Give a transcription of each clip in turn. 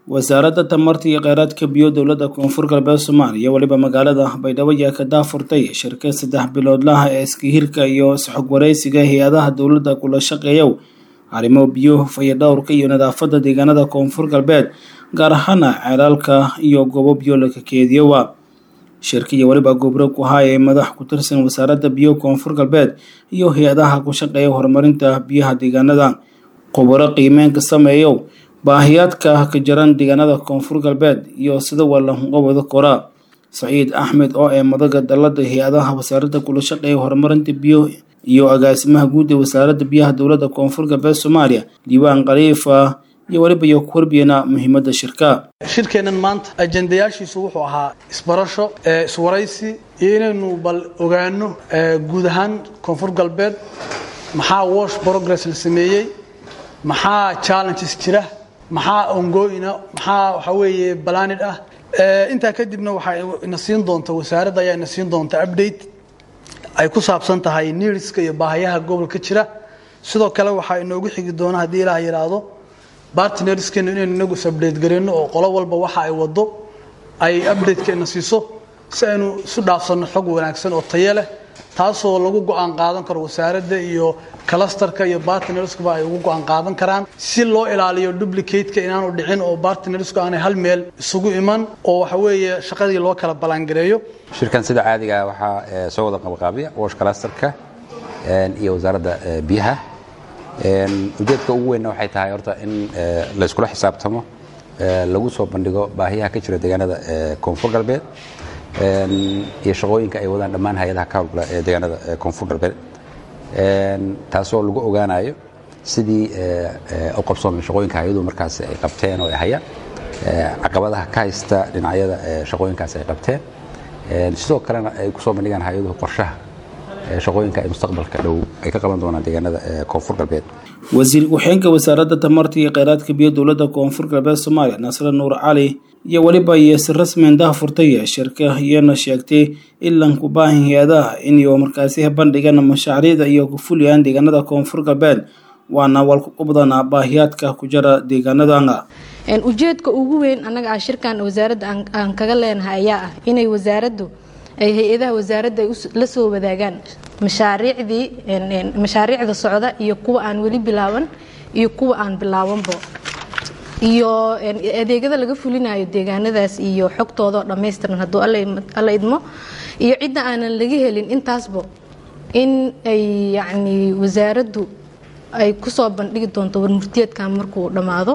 wasaaradda tamarta iyo kheyraadka biyo dowladda koonfur galbeed soomaaliya weliba magaalada baydhabo ayaa ka daafurtay shirkad saddex biloodlaha ee iskahirka iyo isxog wareysiga hay-adaha dowladda kula shaqeeyow arrimo biyo fayadhowrka iyo nadaafadda deegaanada koonfur galbeed gaar ahaana ceelaalka iyo goobo biyo laga keediyowa shirka iyo weliba gobro ku haaya madax ku tirsan wasaaradda biyo koonfur galbeed iyo hay-adaha ku shaqeeya horumarinta biyaha deegaanada khubaro qiimeynka sameeyow baahiyaadka ka jaran deegaanada koonfur galbeed iyo sida walanqobada kora saciid axmed oo ee madaga dalada hay-adaha wasaaradda kula shaqeeya horumarinta biyo iyo agaasimaha guud ee wasaaradda biyaha dowladda koonfur galbeed soomaaliya diiwaan khaliifa iyo weliba iyo ku warbiyana muhiimadda shirka shirkeennan maanta ajendayaashiisu wuxuu ahaa isbarasho iswaraysi iyo inaynu bal ogaano guud ahaan koonfur galbeed maxaa wash progress la sameeyey maxaa challenges jira maxaa ongoyna maxaa waxa weeye balanid ah intaa kadibna waxaa ina siin doonta wasaaradda ayaa ina siin doonta update ay ku saabsan tahay needska iyo baahayaha gobolka jira sidoo kale waxaa inoogu xigi doona haddii ilaah yidhaahdo bartnerskeenu inaynu inagu is update gareyno oo qolo walba waxa ay wado ay updatekeena siiso si aynu isu dhaafsanno xog wanaagsan oo tayo leh taasoo lagu go-aan qaadan karo wasaaradda iyo clusterka iyo bartnerskaba ay ugu go-aan qaadan karaan si loo ilaaliyo duplicateka inaanu dhicin oo bartnersku aanay hal meel isugu iman oo waxa weeye shaqadii loo kala ballaangareeyo shirkan sida caadiga waxaa soo wada qabaqaabiya wash clusterka iyo wasaaradda biyaha ujeedka ugu weynna waxay tahay horta in layskula xisaabtamo lagu soo bandhigo baahiyaha ka jira deegaanada koonfur galbeed iyo shaqooyinka ay wadaan dhammaan hay-adaha ka howlgala ee deegaanada koonfur galbeed taasoo lagu ogaanayo sidii u qabsoomay shaqooyinka hay-aduhu markaas ay qabteen oo ay hayaan caqabadaha ka haysta dhinacyada shaqooyinkaas ay qabteen sidoo kalena ay kusoo bandhigaan hay-aduhu qorshaha shaqooyinka ay mustaqbalka dhow ay ka qaban doonaan deegaanada koonfur galbeed wasiir ku-xigeenka wasaaradda tamarta iyo kheyraadka biyo dowladda koonfur galbeed soomaaliya nasre nuur cali iyo weliba iyo si rasmian daafurtay shirka iyana sheegtay ilan ku baahan hay-adaha inay markaasi bandhigaan mashaariicda iyo ku fuliyaan deegaanada koonfur galbeed waana walkuqubdana baahiyaadka ku jira deegaanadana ujeedka ugu weyn annaga ah shirkan wasaaradda aan kaga leenahay ayaa ah inay wasaaraddu ay hay-adaha wasaaradda ay la soo wadaagaan mashaariicdii mashaariicda socda iyo kuwa aan weli bilaaban iyo kuwa aan bilaabanbo iyo adeegyada laga fulinayo deegaanadaas iyo xogtoodao dhammaystiran hadduu alla idmo iyo cidda aanan laga helin intaasba in ay yacni wasaaraddu ay kusoo bandhigi doonto warmurtiyeedkan markuu dhammaado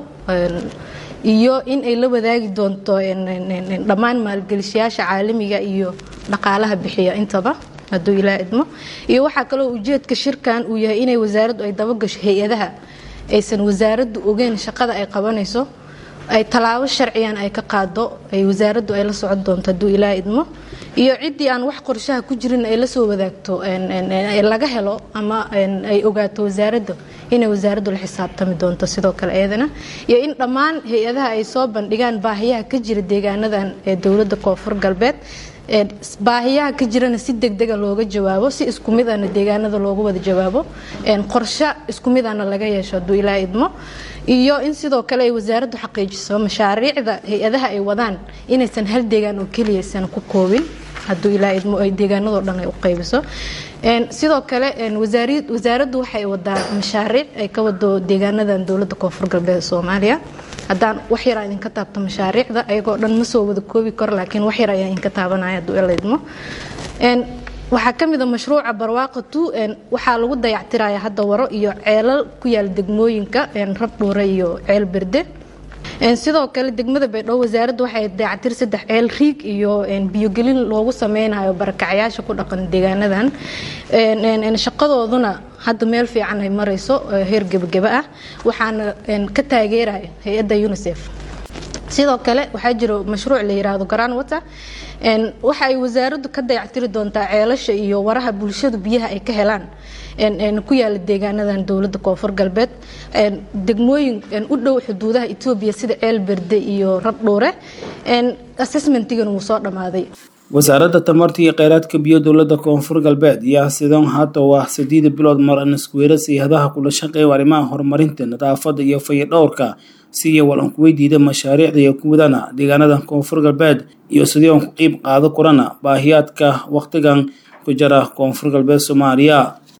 iyo in ay la wadaagi doonto dhammaan maalgelishayaasha caalamiga iyo dhaqaalaha bixiya intaba hadduu ilaa idmo iyo waxaa kaloo ujeedka shirkan uu yahay inay wasaaraddu ay dabagasho hay-adaha aysan wasaaraddu ogeyn shaqada ay qabanayso ay tallaabo sharciyan ay ka qaado ay wasaaraddu ay la socon doonto hadduu ilaa idmo iyo ciddii aan wax qorshaha ku jirin ay la soo wadaagto laga helo ama ay ogaato wasaaradda inay wasaaraddu la xisaabtami doonto sidoo kale iyadana iyo in dhammaan hay-adaha ay soo bandhigaan baahiyaha ka jira deegaanadan ee dowladda koonfur galbeed baahiyaha ka jirana si degdega looga jawaabo si isku midana deegaanada loogu wada jawaabo qorshe isku midana laga yeesho hadduu ilaa idmo iyo in sidoo kale ay wasaaraddu xaqiijiso mashaariicda hay-adaha ay wadaan inaysan hal deegaan oo keliya aysan ku koobin hadduu ilaa idmo ay deegaanadoo dhan ay u qaybiso sidoo kale wasaaraddu waxay wadaa mashaariic ay ka wado deegaanadan dowladda koonfur galbeed soomaaliya haddaan wax yar aan idinka taabto mashaariicda ayagoo dhan ma soo wada koobi karo laakiin wax yar ayaan idinka taabanaya hadduu ila idmo waxaa ka mid a mashruuca barwaaqatu waxaa lagu dayactiraya hadda waro iyo ceelal ku yaala degmooyinka rabdhuure iyo ceel berde sidoo kale degmada baydhabo wasaaradda waxay dayactir saddex ceel riig iyo biyogelin loogu sameynayo barakacayaasha ku dhaqan deegaanadan shaqadooduna hadda meel fiican ay marayso heer gebageba ah waxaana ka taageeraya hay-adda unisef sidoo kale waxaa jiro mashruuc la yiraahdo garan water waxa ay wasaaraddu ka dayactiri doontaa ceelasha iyo waraha bulshadu biyaha ay ka helaan ku yaala deegaanadan dowladda koonfur galbeed degmooyin u dhow xuduudaha etoobiya sida ceel berde iyo rabdhuure assessmentigan wuu soo dhammaaday wasaaradda tamarta iyo kheyraadka biyo dowladda koonfur galbeed yaa sidan hadda waa sideeda bilood mar an iskuweera sayhadaha kula shaqeeya arrimaha horumarinta nadaafadda iyo fayadhowrka si iyo walan ku weydiida mashaariicda iyo kuwadana deegaanada koonfur galbeed iyo sidii on ku qiib qaado kurana baahiyaadka wakhtigan ku jira koonfur galbeed soomaaliya